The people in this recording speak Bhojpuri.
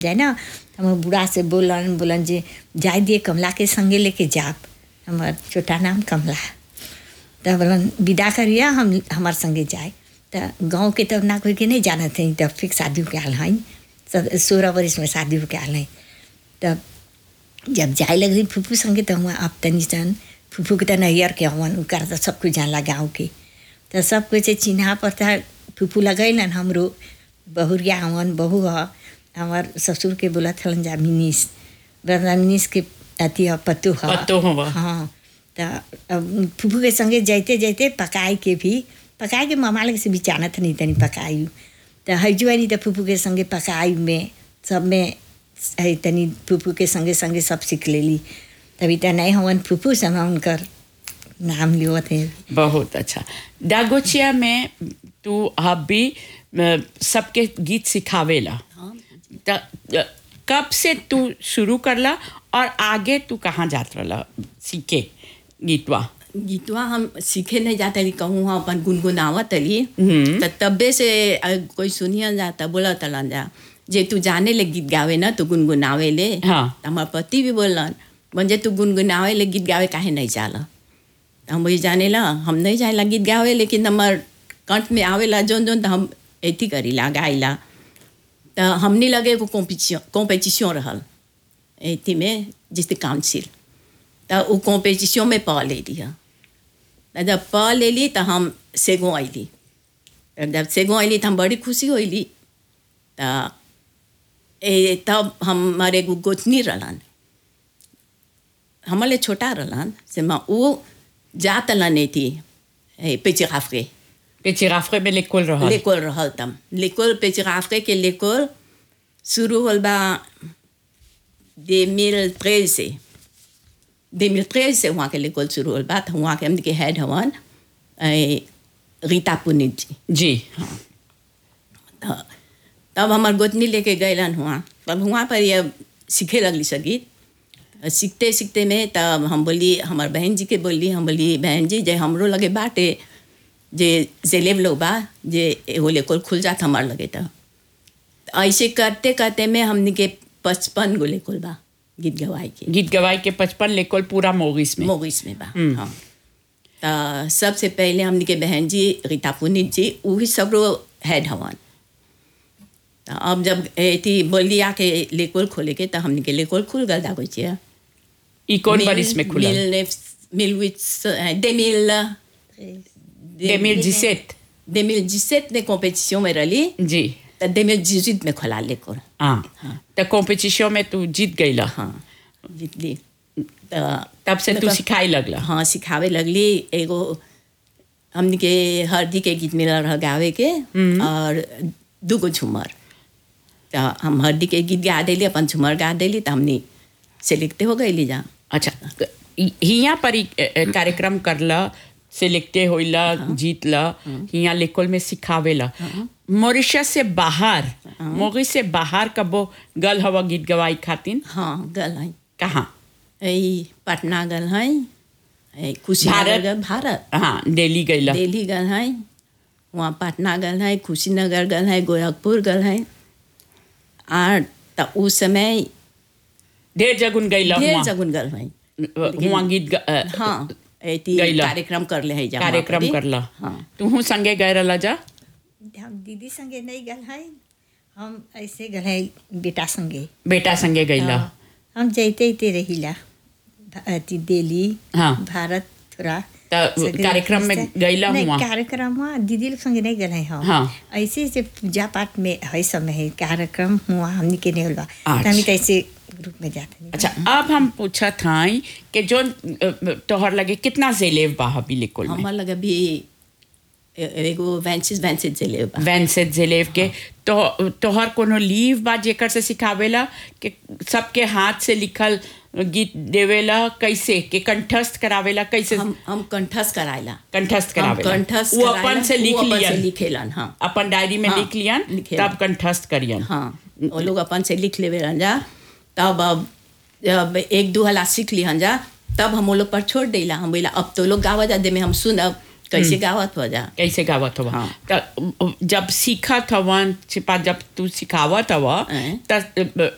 जाए ना हम बूढ़ा से बोलन बोलन जे जाए दिए कमला के संगे लेके जाप हमार छोटा नाम कमला तो बोलन विदा करिए हम हमार संगे जाए तो गाँव के तब ना कोई के नहीं जानत हैं तब फिर शादी के आल हैं सब सोलह वर्ष में शादी के आल हैं तब जब जाए लग रही फूफू संगे तो हुआ अब तनी सन फूफू के तो नैयर के हवन उनका तो सब कुछ जानला गाँव के तो सब कुछ चिन्हा पड़ता फूफू लगैलन हमरो बहुरिया हवन बहू ह हमार ससुर के बोलत हलन जा मिनीस बड़ा मिनीस के अति ह पत्तो ह पत्तो हवा। हाँ तो अब फूफू के संगे जाते जाते पकाए के भी पकाए के मामा लगे से भी जानत नहीं तनी पकाई तो हजुआ नहीं तो फूफू के संगे पकाई में सब में है तनी फूफू के संगे संगे सब सीख लेली तभी तो नहीं हवन फूफू से हम उनकर नाम लियो थे बहुत अच्छा डागोचिया में तू अब भी अ, सबके गीत सिखावेला त अ, कब से तू शुरू करला और आगे तू कहाँ जात रहला सीखे गीतवा गीतवा हम सीखे नहीं जाते रही कहूँ हम अपन गुनगुनावत रही हम्म। तो तब्बे से अ, कोई सुनियन जाता बोला तलन जा जे तू जाने ले गीत गावे ना तू गुनगुनावे ले हाँ। तो हमार पति भी बोलन म्हणजे तू गुनगुनावे ले गीत गावे काहे नहीं जाला तो हम वही जाने ला हम नहीं जाने गीत गावे लेकिन हमार कंठ में आवेला जोन जोन तो हम एथी करीला गाइला तो हमने लगे एगो कॉम्पिटिशन कॉम्पिटिशन रहल एथी में जिससे काउंसिल तो वो कॉम्पिटिशन में पा ले लिया तो जब पा ले ली तो हम सेगो अली जब सेगो अली तो हम बड़ी खुशी होली तो ए तब हमारे एगो गोतनी रहलन हमारे छोटा रहलन से माँ वो जात नहीं थी पेचे काफरे पेचिराफरे में लेकोल रहल लेकोल रहल तम लेकोल पेचे काफरे के लेकोल शुरू होल बा 2013 से 2013 से वहाँ के लेकोल शुरू होल बा तो वहाँ के हमने के हेड हवन ए, रीता पुनित जी जी हाँ त- तब हमार गोतनी लेके गैलन हुआ तब हुआ पर ये सीखे लगली संगीत सीखते सीखते में तब हम बोली हमार बहन जी के बोली हम बोली बहन जी जे हमरो लगे बाटे जे जेलेब लोग बा जे एगो लेकोल खुल जात हमार लगे तो ऐसे करते करते में हमने के पचपन गो लेकोल बा गीत गवाए के गीत गवाई के पचपन लेकोल पूरा मोगिस में मोगिस में बा हाँ तो सबसे पहले हमने के बहन जी रीता पुनित जी वही सब रो हेड हवन तो अब जब थी बोलिया के लेकोल खोले के तो हमने के लेकोल खुल गल दागो छिया ई कौन बरिस में खुला मिल ने मिल विच दे मिल दे मिल जिसेत दे मिल जिसेत ने कॉम्पिटिशन में रही जी तो दे मिल जिजित में खोला लेकोल हाँ तो कॉम्पिटिशन में तू जीत गईला हाँ जीत ली तो तब से तू मतलब- सिखाई लगला हाँ सिखावे लगली एगो हमनी के हल्दी के गीत मिलल रह गावे के और दूगो झूमर तो हम हल्दी के गीत गा देली अपन झूमर गा देली तो हमनी सेलेक्ट हो गई जा अच्छा हि- हियां पर ही, अ, अ, कार्यक्रम करला सिलेक्टे होइला जीतला हियां लेकोल में सिखावेला मॉरिशस से बाहर मोगी से बाहर कबो गल हवा गीत गवाई खातिन हाँ गल है कहाँ ई पटना गल है ई कुशीनगर भारत? गल भारत हाँ दिल्ली गईला दिल्ली गल है वहाँ पटना गल है कुशीनगर गल है गोरखपुर गल है और तो उस समय ढेर जगुन गईला ढेर हुआ जगुन गल है हुआ गीत ग- अ, हाँ एती गइला। कार्यक्रम कर ले है जा वहाँ कार्यक्रम परी। करला हाँ तू संगे गए रहला जा हम दीदी संगे नहीं गल है हम ऐसे गल है बेटा संगे बेटा संगे गईला हाँ, हम जैते जैते रहिला भ- अथी दिल्ली हाँ। भारत थोड़ा त सगरे कार्यक्रम में ऐसे- गईला नहीं, हुआ कार्यक्रम हुआ दीदी लोग संगे नहीं गए हम हाँ। ऐसे से पूजा पाठ में है समय है कार्यक्रम हुआ हमने के नहीं हुआ अच्छा। तो हम तो ऐसे ग्रुप में जाते नहीं अच्छा अब हम पूछत हई कि जो अ, तोहर लगे कितना जेलेव बा अभी लेकोल में हमार लगे भी ए- एगो वेंसिस वेंसिस से ले बा वैनसेट जेलेव के तो तोहर कोनो लीव बा जेकर से सिखावेला कि सबके हाथ से लिखल गीत देवेला कैसे कि कंठस्थ करावेला कैसे हम हम कंठस्थ कराइला कंठस्थ हम करावेला कंठस्थ वो कराइला, अपन से लिख वो अपन से लियन लिखेलन हाँ अपन डायरी में हाँ, लिख लियन लिखेलन। तब कंठस्थ करियन हाँ वो लोग अपन से लिख लेवे रहन जा तब अब जब एक दो हला सीख लिहन जा तब हम वो लोग पर छोड़ देला हम बोला अब तो लोग गावा जा दे में हम सुनब कैसे गावत हो जा कैसे गावत हवा हाँ। त जब सीखत हवन छिपा जब तू सिखावत हवा हैं। त